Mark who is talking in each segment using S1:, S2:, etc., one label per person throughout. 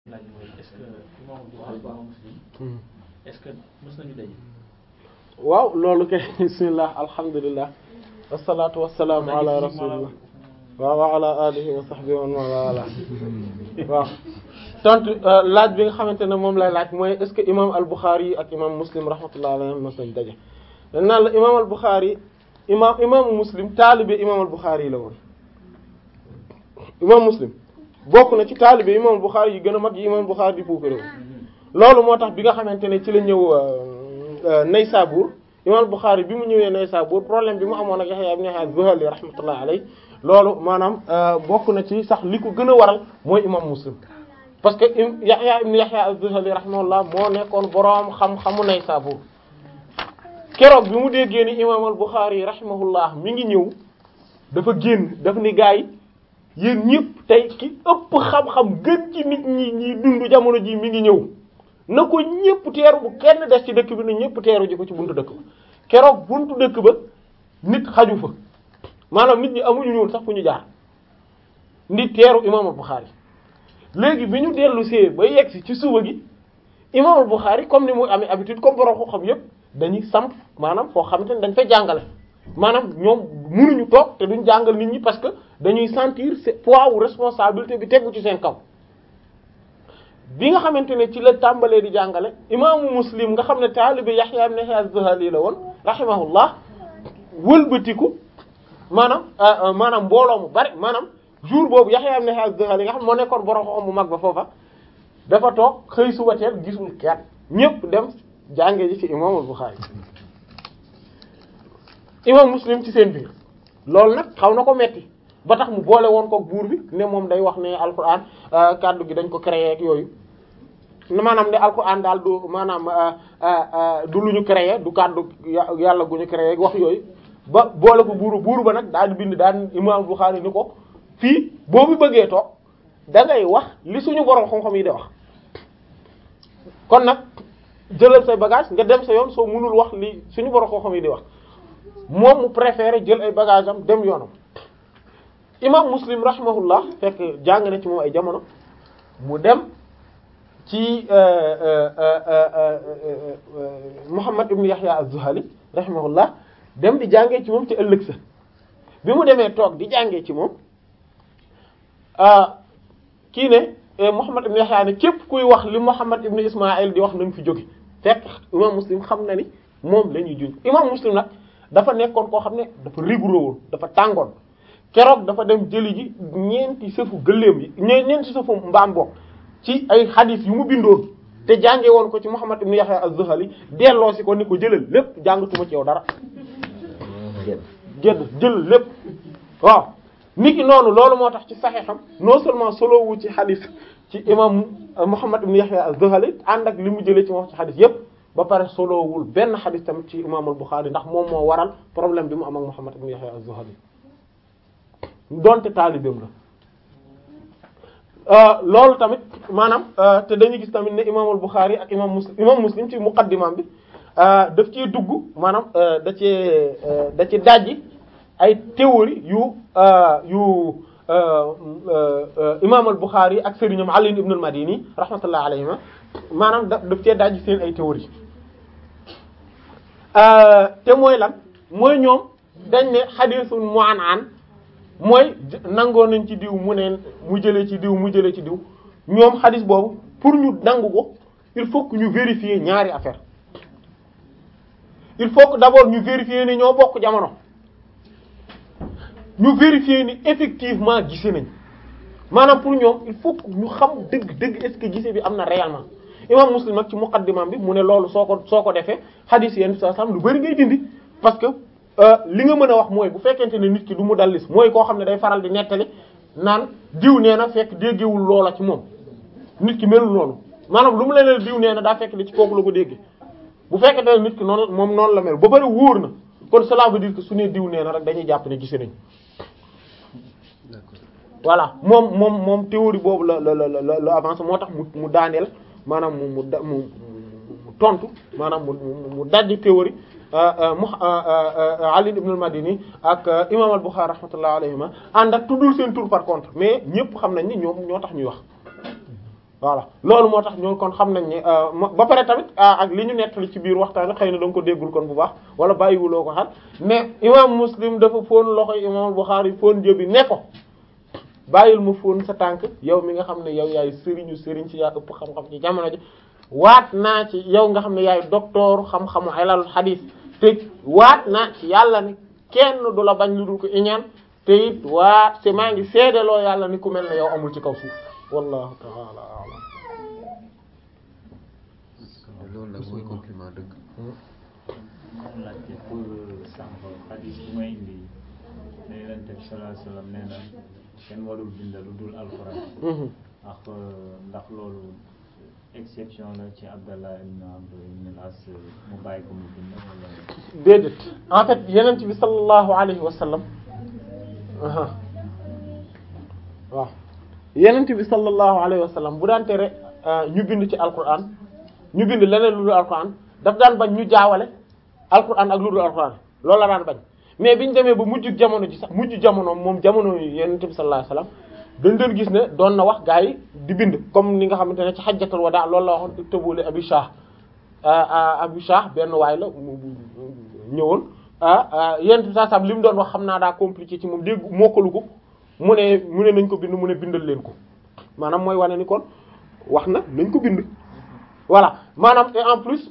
S1: laaj mooy est-ce que imam Bukhari imam Muslim est-ce que mës nañu daje
S2: waaw loolu kay bismillah alhamdulillah wasalaatu wasalaamu ala rasulillah waaw wa ala alihi wa sahbihi wa man wala waaw tontu laaj bi nga xamante ne moom lay laaj mooy est-ce que imam al-Bukhari ak imam Muslim rahmatullah alayhi mës nañ daje dañ naan la imam al-Bukhari imam imam Muslim taalibe imam al-Bukhari la woon imam Muslim bokk na ci taalibe imam al-Bukhari yi gën a mag yi imam al-Bukhari di puukare loolu moo tax bi nga xamante ne ci la ñëw Naysabur imam al-Bukhari bi mu ñëwee Naysabur problème bi mu amoon ak Yahya ibn Yahya az-Zuhali rahmatullah alayhi loolu maanaam bokk na ci sax li ko gën a waral mooy imam Muslim parce que Yahya ibn Yahya az-Zuhali rahimahullah moo nekkoon boroom xam-xamu Naysabur keroog bi mu déggee ni imam al-Bukhari rahimahullah mi ngi ñëw dafa génn daf ni gaa yi yéen ñëpp tey ki ëpp xam-xam gën ci nit ñi ñi dund jamono ji mi ngi ñëw na ko ñëpp teeru bu kenn des ci dëkk bi na ñëpp teeru ji ko ci buntu dëkk ba keroog buntu dëkk ba nit xaju fa maanaam nit ñi amuñu ñëwoon sax fu ñu jaar nit teeru imam al-Bukhari léegi bi ñu dellu see ba yegg si ci suba gi imam al-Bukhari comme ni muy amee habitude comme borom ko xam yëpp dañuy samp maanaam foo xamante ne dañ fay jàngale maanaam ñoom mënuñu toog te duñ jàngal nit ñi parce que dañuy sentir poids ou responsabilité bi tegu ci seen kaw bi nga xamante ne ci la tàmbalee di jàngale imaamu muslim nga xam ne taalibe Yahya ibn Yahya az-Zuhali la woon rahimahullah wëlbatiku maanaam maanaam mbooloo mu bari maanaam jour boobu Yahya ibn Yahya az-Zuhali nga xam moo nekkoon borom xam mu mag ba foofa dafa toog xëy suba teel gisul kenn ñépp dem jànge ji ci imaamul Bukhari imam muslim ci seen biir loolu nag xaw na ko metti ba tax mu boole woon ko buur bi ne moom day wax ne alquran kaddu gi dañ ko créé ak yooyu maanaam ne alquran daal du maanaam du lu ñu créé du kaddu yàlla gu ñu créé wax yooyu ba boole ko buuru buuru ba nag daal di bind daal imam Bukhari ni ko fii boobu bëggee toog da ngay wax li suñu borom xam-xam yi di wax kon nag jëlal say bagage nga dem sa yoon soo mënul wax li suñu borom xam-xam yi di wax moom mu préféré jël ay bagage am dem yoonam imam muslim rahimahullah fekk jàng na ci moom ay jamono mu dem ci Muhammad ibn Yahya az-Zuhali rahimahullah dem di jàngee ci moom ci ëllëg sa bi mu demee toog di jàngee ci moom kii ne Muhammad ibn Yahya ne képp kuy wax li Muhammad ibn Ismaïl di wax na nga fi jóge fekk imam muslim xam na ni moom la ñuy juñ imam muslim nag dafa nekkoon koo xam ne dafa rigoureux woon dafa tàngoon keroog dafa dem jëli ji ñeenti sëfu gëléem yi ñeenti sëfu mbaam bokk ci ay xadis yu mu bindoon te jànge woon ko ci Muhammad ibn Yahya az-Zuhali delloo si ko ni ko jëlal lépp jàngatuma ci yow dara jëdd jël lépp waaw nit ki noonu loolu moo tax ci saxeexam non seulement solo wu ci xadis ci imam Muhammad ibn Yahya az-Zuhali ànd ak li mu jëlee ci wax ci xadis yépp ba pare solowul benn xadis tamit ci imam al-Bukhari ndax moom moo waral problème bi mu am ak Muhammad ibn Yahya az-Zuhali donte taalibeem la loolu tamit maanaam te dañuy gis tamit ne imam al-Bukhari ak imam Muslim imam Muslim ci muqaddimam bi daf cee dugg maanaam da cee da ci dajji ay théorie yu yu imam al-Bukhari ak sëriñam Ali ibn al-Madini rahmatullah alayhima maanaam da daf cee dajji seen ay théorie te mooy lan mooy ñoom dañ ne xadiisul mu'an'an mooy nangoo nañ ci diw mu ne mu jëlee ci diw mu jëlee ci diw ñoom xadis boobu pour ñu nangu ko il faut que ñu vérifier ñaari affaire il faut que d'abord ñu vérifier ni ñoo bokk jamono ñu vérifier ni effectivement gise nañ maanaam pour ñoom il faut que ñu xam dëgg dëgg est-ce que gise bi am na réellement imam Muslim nag ci muqaddimam bi mu ne loolu soo ko soo ko defee xadis yenn saa sam lu bari ngay dindi parce que li nga mën a wax mooy bu fekkente ne nit ki du mu dallis mooy koo xam ne day faral di nettali naan diw nee na fekk déggewul loola ci moom nit ki melul noonu maanaam lu mu leen diw nee na daa fekk li ci kooku la ko déggee bu fekkente ne nit ki noonu moom noonu la mel ba bari wóor na kon cela veut dire que su ne diw nee na rek dañuy jàpp ne gise nañ voilà moom moom moom théorie boobu la la la la la avancé moo tax mu mu daaneel maanaam mu mu da mu mu tontu maanaam mu mu dajji théorie mu Ali ibn al-Madini ak imam al-Bukhari rahmatullah alayhima ànd ak tuddul seen tur par contre mais ñëpp xam nañ ni ñoom ñoo tax ñuy wax voilà loolu moo tax ñoo kon xam nañ ne ba pare tamit ak li ñu nettali ci biir waxtaan xëy na da nga ko déggul kon bu baax wala bàyyiwuloo ko xel mais imam muslim dafa fóon loxo imam Bukhari fóon jëbi ne ko bàyyil ma fóon sa tànk yow mi nga xam ne yow yaay sëriñu sëriñ ci yaa ëpp xam-xam ci jamono ji waat naa ci yow nga xam ne yaay docteur xam-xamu ilal hadith te waat naa ci yàlla ni kenn du la bañ lu dul ko iñaan te it waat te maa ngi seedeloo yàlla ni ku mel ne yow amul ci kaw suuf wallahu ta'ala a'lam
S3: loolu nag mooy compliment dëgg
S1: moom laajte pour sànq hadis bu may indi ne yonent bi sallallahu alayhi wasallam nee na kenn warul bind lu dul alxuraan ak ndax loolu exception la ci Abdallah ibn Amr ibn al-As mu bàyyi ko mu bind wala
S2: déedéet en fait yonent bi sallallahu alayhi wa sallam waaw yonent bi sallallahu alayhi wa sallam bu daan tere ñu bind ci alquran ñu bind leneen lu dul alquran daf daan bañ ñu jaawale alquran ak lu dul alquran loolu la daan bañ mais biñu demee ba mujj jamono ji sax mujj jamono moom jamono yi yonent bi sallallahu alayhi wa sallam dañ doon gis ne doon na wax gaa yi di bind comme ni nga xamante ne ci xajjatul wadaa loolu la waxoon tëbule abi shah abi shah benn waay la mu ñëwoon yonent bi saa sam li mu doon wax xam naa daa compliqué ci moom dégg mokkalu ko mu ne mu ne nañ ko bind mu ne bindal leen ko maanaam mooy wane ni kon wax na nañ ko bind voilà maanaam et en plus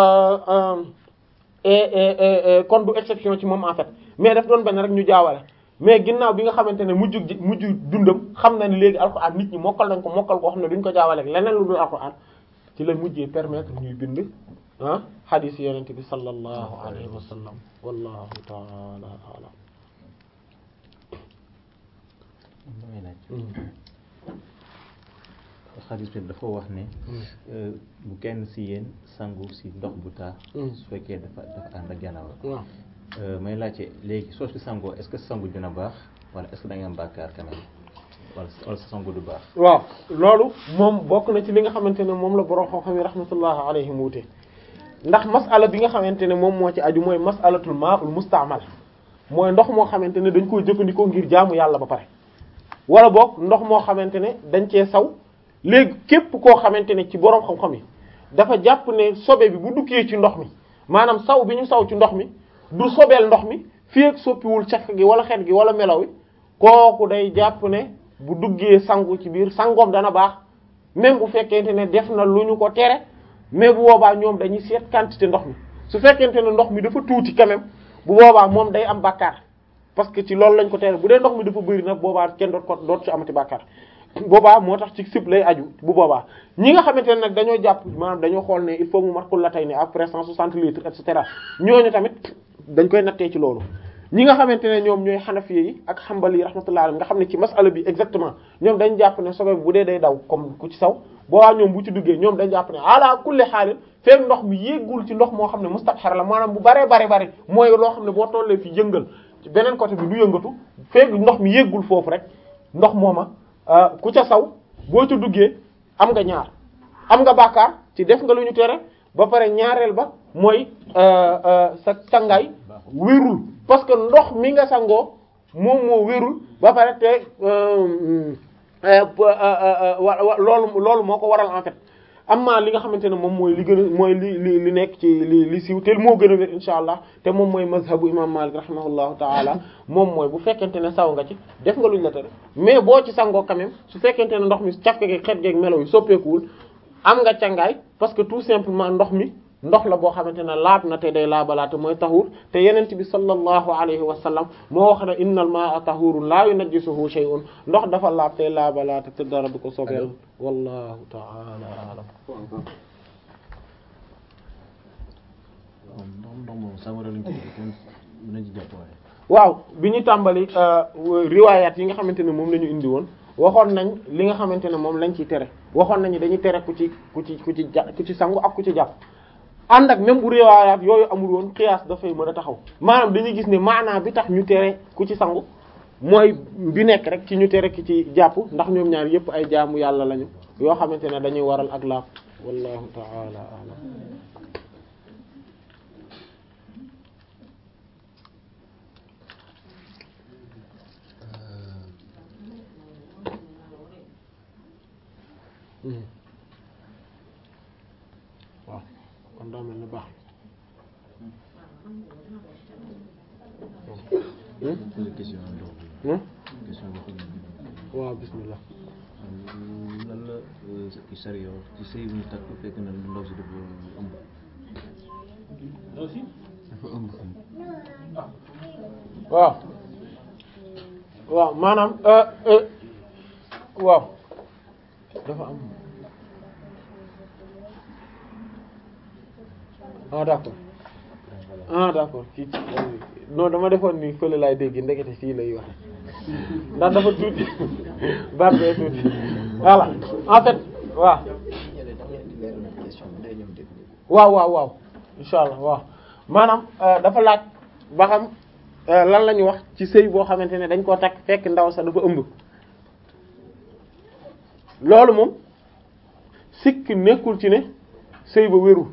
S2: et kon du exception ci moom en fait mais daf doon bañ rek ñu jaawale mais ginnaaw bi nga xamante ne mujj mujj dundam xam na ni léegi alxuraan nit ñi mokkal nañ ko mokkal koo xam ne duñ ko jaawale ak leneen lu dul alxuraan ci la mujjee permettre ñuy bind ah hadith yonent bi sallallahu alayhi wa sallam wallahu ta'ala a'lam
S4: damay laaj xadis bi dafa wax ne bu kenn si yéen sangu si ndox bu taa su fekkee dafa dafa ànd ak janaaba
S2: waaw
S4: may laajte léegi soo si sangoo est-ce que sangu dina baax wala est-ce que da nga am bàkkaar quand même wala wala sa sangu du baax
S2: waaw loolu moom bokk na ci li nga xamante ne moom la borom xam-xam yi rahmatullah alayhim wuute ndax masala bi nga xamante ne moom moo ci aju mooy masalatul ma'ul musta'mal mooy ndox moo xamante ne dañ koy jëfandikoo ngir jaamu yàlla ba pare wala boog ndox moo xamante ne dañ cee saw léegi képp koo xamante ne ci borom xam-xam yi dafa jàpp ne sobe bi bu duggee ci ndox mi maanaam saw bi ñu saw ci ndox mi du sobeel ndox mi fii ak soppiwul caq gi wala xet gi wala melaw wi kooku day jàpp ne bu duggee sangu ci biir sangoom dana baax même bu fekkente ne def na lu ñu ko tere mais bu boobaa ñoom dañuy seet quantité ndox mi su fekkente ne ndox mi dafa tuuti quand même bu boobaa moom day am bàkkaar parce que ci loolu lañ ko tere bu dee ndox mi dafa bëri nag boobaa kenn doot ko doot ci amati bàkkaar boobaa moo tax ci sib lay aju bu boobaa ñi nga xamante ne nag dañoo jàpp maanaam dañoo xool ne il faut mu mat ko la tey ne après 160 litres et cetera ñooñu tamit dañ koy nattee ci loolu ñi nga xamante ne ñoom ñooy xanafiye yi ak xambali yi rahmatullah alayhi nga xam ne ci masala bi exactement ñoom dañ jàpp ne sobe bu dee day daw comme ku ci saw boobaa ñoom bu ci duggee ñoom dañ jàpp ne ala kulli xaalin feek ndox mi yéggul ci ndox moo xam ne mustabxar la maanaam bu baree bare bari mooy loo xam ne boo tollee fi yëngal ci beneen côté bi du yëngatu feek ndox mi yéggul foofu rek ndox mooma ku ca saw boo ci duggee am nga ñaar am nga bàkkaar ci def nga lu ñu tere ba pare ñaareel ba mooy sa sangaay wérul parce que ndox mi nga sangoo moom moo wérul ba pare te loolu loolu moo ko waral en fait amma li nga xamante ne moom mooy li gën a mooy li li li nekk ci li li siiw te moo gën a wér insha allah te moom mooy mazhabu imam malik rahimahullahu taala moom mooy bu fekkente ne saw nga ci def nga luñ la tere mais boo ci sangoo quand même su fekkente ne ndox mi cafke geeg xet geeg melo yi soppeekuwul am nga cangaay parce que tout simplement ndox mi ndox la boo xamante ne laab na te day laabalaate mooy tahur te yenent bi sallallahu alayhi wa sallam moo wax ne innal ma'a tahurun la yunajjisuhu shay'un ndox dafa laab te laabalaate te dara du ko sobeel wallahu ta'ala a'lam
S3: ndox ndox moom sawara lañ ko nañ ci jàpp waaye
S2: waaw bi ñu tàmbali riwaayaat yi nga xamante ne moom la ñu indi woon waxoon nañ li nga xamante ne moom lañ ciy tere waxoon nañu dañuy tere ku ci ku ci ku ci ja ku ci sangu ak ku ci jàpp ànd ak même bu riwaayaat yooyu amul woon xiyaas dafay mën a taxaw maanaam dañuy gis ne maanaa bi tax ñu tere ku ci sangu mooy bi nekk rek ci ñu tere ki ci jàpp ndax ñoom ñaar yépp ay jaamu yàlla lañu yoo xamante ne dañuy waral ak laab wallahu ta'ala a'lam Hmm. waaw kon daa mel ni baax
S3: poser question ndox bi
S2: na
S3: question boo xam ne
S2: waaw bismillah
S3: lan la ci sariya ci sëy bu ñu takk fekk na ndaw si dafa ëmb
S1: aussi
S3: dafa ëmb
S2: waaw waaw maanaam euh, euh, waaw dafa am ah d'accord ah d'accord kii non dama defoon ni fële laay dégg ndekete fii lay waxe ndax dafa tuuti baat bee tuuti voilà en fait waaw waaw waaw waaw insha allah waaw maanaam euh, dafa laaj ba xam euh, lan la ñu wax ci sëy boo xamante ne dañ koo takk fekk ndaw sa dafa ëmb loolu moom sikk nekkul ci ne sëy ba wérul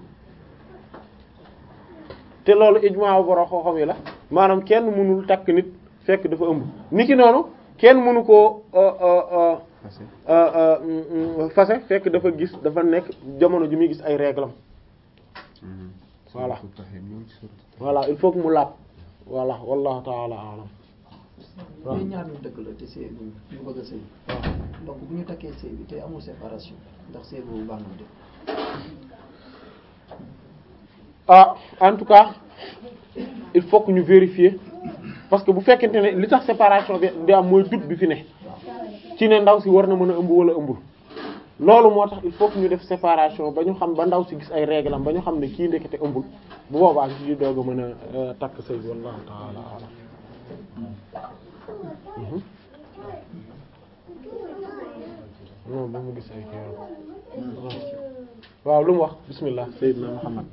S2: te loolu ijmaa borom xooxam yi la maanaam kenn mënul takk nit fekk dafa ëmb niki noonu kenn mënu koo euh, euh, euh,
S3: passé
S2: euh, euh, mm, mm, fase fekk dafa gis dafa nekk jamono ji muy gis ay réglam Voilà. voilà il faut que mu laab voilà wallahu taala alam waaw
S5: mais ñaar ñu dëkk la te sëy bu ñu bëgg a sëy donc bu ñu takkee sëy bi te amul séparation ndax sëy boobu baax na de
S2: ah en tout cas il faut que ñu vérifier parce que bu fekkente ne li tax séparation bi di am mooy doute bi fi ne ci ne ndaw si war na mën a ëmb wala ëmbul loolu moo tax il faut que ñu def séparation ba ñu xam ba ndaw si gis ay règle am ba ñu xam ne kii ndekete ëmbul bu boobaa ñu ci doog a mën a euh, takk sëy bi wallahu taala alam Mhm. non ba mu gis ay kii waaw. waaw lu mu wax bismillah sayyidina Muhammad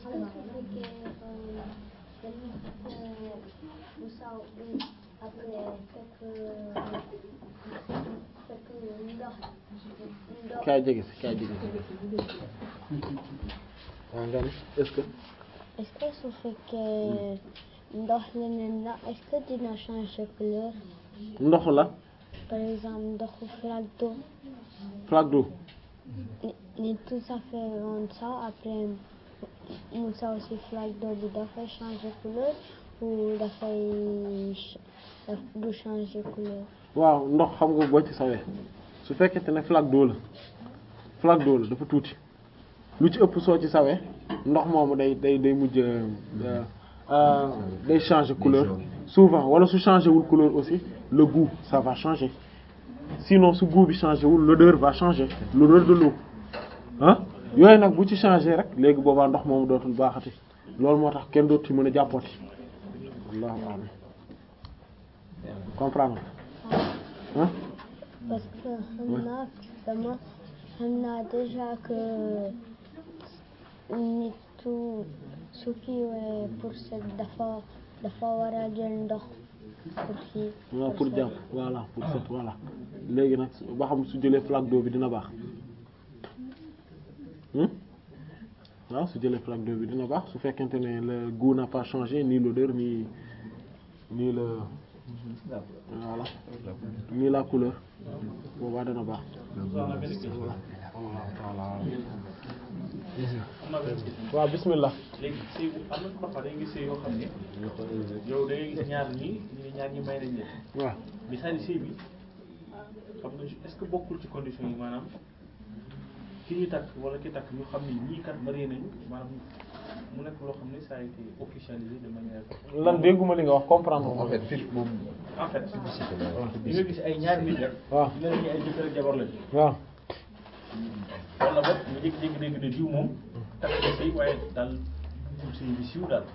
S2: kaay jege si kaay jege si waaw nga ni est-ce que
S6: Est-ce que su fekkee ndox leneen la est-ce que dina changer couleur
S2: ndox la
S6: par exemple ndoxu flaque d'eau
S2: flaque d'eau
S6: ni- ni tout ça fait rond ça après mu saw si flaque d'eau bi dafay changer couleur ou dafay ch- daf du changer couleur
S2: waaw ndox xam nga boo ci sawee su fekkente ne flaque d'eau la flaque d'eau la dafa tuuti lu ci ëpp soo ci sawee ndox moomu day day day mujj euh, euh, day changer couleur souvent wala su changer wul couleur aussi le goût ça va changer sinon su goût bi changer wul l'odeur va changer l'odeur de l'eau ah yooyu nag bu ci changer rek léegi boobaa ndox moomu dootul baaxati loolu moo tax kenn dootu ci mën a jàppooti wallahu a'lam comprendre ah
S6: parce que xam naa dama xam naa déjà que nitu su kiiwee pour set dafa dafa war a jël ndox pour kii
S2: waaw pour jàpp voilà pour set voilà léegi nag ba xam su jëlee flaque d'eau bi dina baax hmm waaw su jëlee flaque d'eau bi dina baax su fekkente ne le goût n'a pas changé ni l'odeur ni ni le voilà ni la couleur boobaa dana baax
S1: am na benn question am na benn question
S2: waaw bismillah
S1: léegi sëy bu am na parfois da ngay gis sëy yoo xam ne yow da ngay gis ñaar ñi ñu ne ñaar ñi may nañ leen
S2: waaw
S1: mais c'est-à-dire sëy bi xam nga est-ce que bokkul ci condition yi maanaam ki ñu takk wala ki takk ñu xam ne ñii kat marié nañu maanaam mu nekk loo xam ne ça a été officialisé de manière
S2: lan dégguma li nga wax comprendre
S3: en fait fil moom
S1: en fait di nga gis ay ñaari nit rek
S2: waaw
S1: ñu ne ñu ay jëkkër ak jabar lañu
S2: waaw
S1: wala boog nga jékki-jékki dégg ne diw moom takk na sëy waaye daal dugg sëy bi siiw daal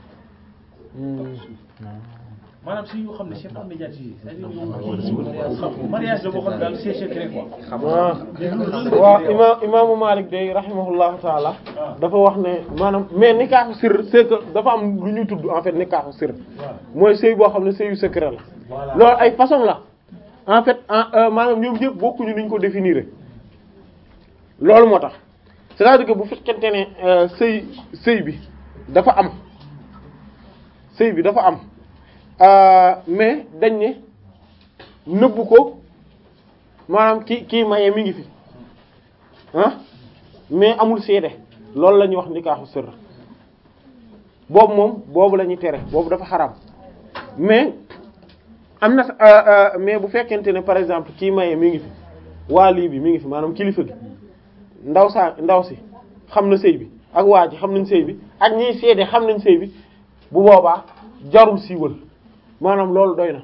S1: maanaam sëy yoo xam ne c'est pas médiatisé c'est-à-dire yow mariage la boo xam ne daal c'est secret quoi
S2: waaw waaw imaam imaamu Malik day rahimahullahu taala dafa wax ne maanaam mais nikaaxu sir c'est que dafa am lu ñuy tudd en fait nikaaxu sir mooy sëy boo xam ne sëyu secret la
S1: Voilà.
S2: loolu ay façon la en fait en euh, maanaam ñoom ñëpp bokkuñu ni ñu ko définir loolu moo tax c'est-à-dire que bu fekkente ne euh, sëy sëy bi dafa am sëy bi dafa am euh, mais dañ ne nëbbu ko maanaam ki kii maye mi ngi fi ah mais amul seede loolu la ñuy wax nikaaxu sirr boobu moom boobu la ñuy tere boobu dafa xaram mais am na euh, euh, mais bu fekkente ne par exemple kii maye mi ngi fi waa lii bi mi ngi fi maanaam kilifa gi ndaw saa ndaw si xam na sëy bi ak waa ji xam nañ sëy bi ak ñiy seede xam nañ sëy bi bu boobaa jarul siiwal maanaam loolu doy na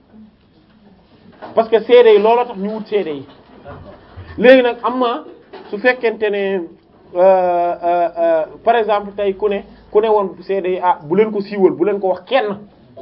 S2: parce que seede yi looloo tax ñu wut seede yi léegi nag am na su fekkente ne euh, euh, euh, par exemple tey ku ne ku ne woon seede yi ah bu leen ko siiwal bu leen ko wax kenn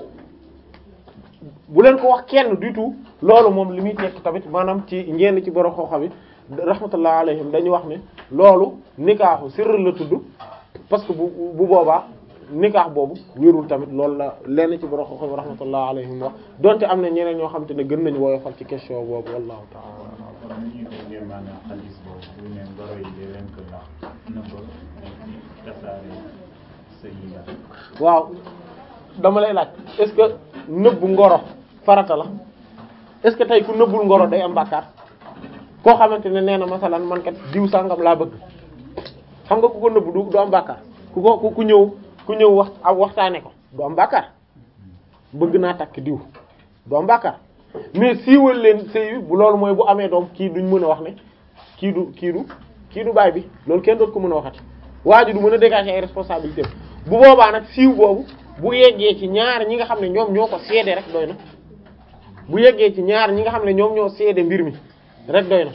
S2: bu leen ko wax kenn du tout loolu moom li muy tekk tamit maanaam ci ñenn ci borom xooxa bi rahmatullah alayhim dañu wax ne loolu nikaaxu sirr la tudd parce que bu bu boobaa nikaax boobu wérul tamit loolu la lenn ci borom xooxa bi rahmatullah alayhim wax donte am na ñeneen ñoo xam te ne gën nañu woyofal ci question boobu wallahu ta'ala
S1: kon ni ñuy déggee maanaam xadis boobu bu ne ngoro yi di leen ko ndax na ko ci tasaare sëy yi la
S2: waaw dama lay laaj est-ce que nëbbu ngoro farata la est-ce que tey ku nëbbul ngoro day am bàkkaar koo xamante ne nee na masalan man kat diw sàngam laa bëgg xam nga ku ko nëbbu du du am bàkkaar ku ko ku ku ñëw ku ñëw wax ak waxtaane ko du am bàkkaar bëgg naa takk diw du am bàkkaar mais siiwal leen sëy bi bu loolu mooy bu amee doom kii duñ mën a wax ne kii du kii du kii du baay bi loolu kenn doot ko mën a waxati waa ji du mën a dégager ay responsabilités bu boobaa nag siiw boobu bu yeggee ci ñaar ñi nga xam ne ñoom ñoo ko seede rek doy na bu yeggee ci ñaar ñi nga xam ne ñoom ñoo seede mbir mi rek doy na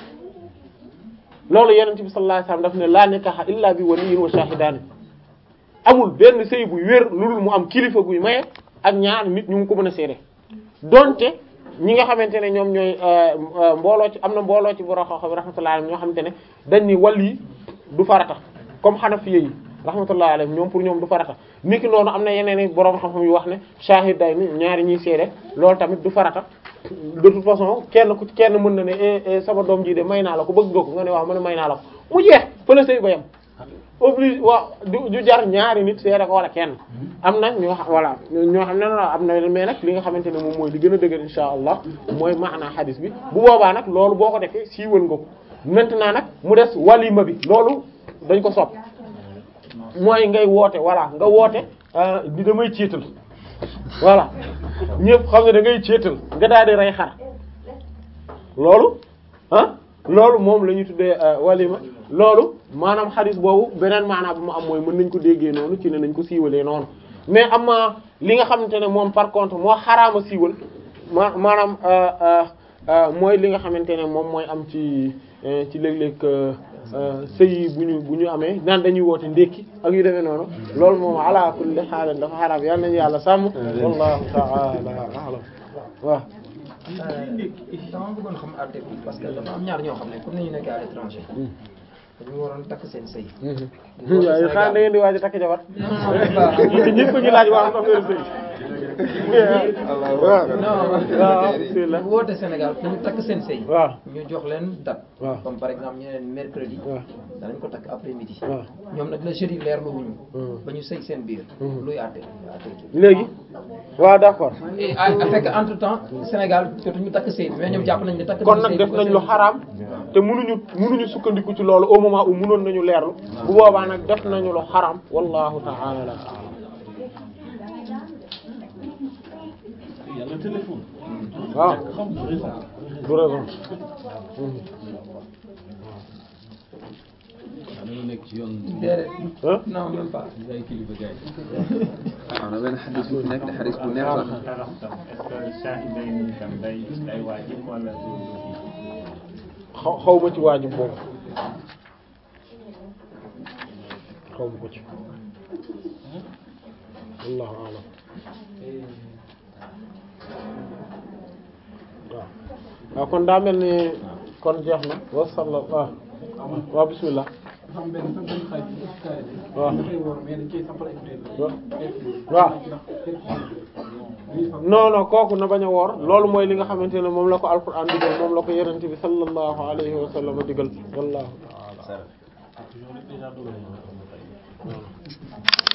S2: loolu yonent bi sallallahu alayhi wasallam daf ne la nikaha illa bi waliyyin wa shahidaani amul benn sëy bu wér lu dul mu am kilifa guy maye ak ñaar nit ñu ngi ko mën a seede donte ñi nga xamante ne ñoom ñooy mbooloo ci am na mbooloo ci borom xam-xam rahmatullahi alayhim ñoo xamante ne dañ ni wàll yi du farata comme Hanafiya yi rahmatullahi alayhim ñoom pour ñoom du farata niki noonu am na yeneen i borom xam-xam yu wax ne shahid day ni ñaari ñuy seede loolu tamit du farata de toute façon kenn ku kenn mën na ne eh eh sama doom ji de may naa la ko bëgg nga ko nga ne waaw ma ne may naa la ko mu jeex fa la sëy ba yam oblige waaw du du jar ñaari nit seede ko wala kenn am na ñoo xam voilà ñoo xam ne non am na mais nag li nga xamante ne moom mooy li gën a dëgër insha allah mooy maanaa xadis bi bu boobaa nag loolu boo ko defee siiwal nga ko maintenant nag mu des walima bi loolu dañ ko sopp mooy ngay woote voilà nga woote di damay ciital voilà ñëpp xam ne da ngay ciital nga daal di rey xar loolu ah loolu moom la ñuy tuddee walima loolu maanaam xadis boobu beneen maanaam bu mu am mooy mën nañ ko déggee noonu ci ne nañ ko siiwalee noonu mais am na li nga xamante ne moom par contre moo xaraama siiwal ma maanaam mooy li nga xamante ne moom mooy am ci ci léeg-léeg sëy bu ñu bu ñu amee naan dañuy woote ndékki ak yu demee noonu loolu moom ala kulli xaal dafa xaraam yal nañu yàlla sàmm wallahu ta'ala a'lam waaw
S5: dama bëggoon xam àtte bi parce que dafa am ñaar ñoo xam ne comme ni ñu nekkee à l'étranger dañu waroon takk seen sëy
S2: waaw xanaa da ngeen di waaj a takk jabar ñëpp ñu laaj waa am affaire sëy waaw waaw bismillah
S5: bu woote Sénégal pour ñu takk seen sëy
S2: waaw
S5: ñu jox leen date
S2: waaw
S5: comme par exemple ñu ne leen mercredi
S2: waaw
S5: danañ ko takk après midi
S2: waaw
S5: ñoom nag la jeudi leer lu wuñu
S2: Hmm.
S5: ba ñu sëy seen biir
S2: Hmm.
S5: luy àtte àtte
S2: léegi waaw d'accord
S5: et à fekk entre temps Sénégal jotuñu takk sëy bi mais ñoom jàpp nañ ne takk
S2: kon
S5: nañ
S2: nag
S5: sëy
S2: def
S5: bi
S2: nañ
S5: ba
S2: lu
S5: seen-
S2: xaraam te mënuñu mënuñu sukkandiku ci loolu au moment où mënoon nañu leerlu bu boobaa nag def nañu lu xaraam wallahu ta'ala a'lam
S7: yàlla téléphone.
S2: waaw
S7: xam nga raison.
S2: du raison
S3: waaw dama nekk ci yoon
S5: déedéet
S2: ah
S5: non même pas
S3: ay kilifa gars
S8: waaw na benn xadis bu fi nekk te xadis bu neex la
S1: tarax tam est-ce que shahiday ni tam day day waajib wala du du kii
S2: xaw xaw ma ci waajib boobu xaw ma ko ci wallahu a'lam waaw waaw kon daa mel ni kon jeex na wa sallallahu waaw waaw bismillah
S9: xam benn sax benn xarit bu kaay
S2: waaw
S9: dafay woor mais dañ koy sampal ay
S2: waaw waaw non non kooku na bañ a woor loolu mooy li nga xamante ne moom la ko alquran digal moom la ko yonent bi sallallahu alayhi wa sallam digal wallahu ta'ala
S7: toujours déjà dogal na ko.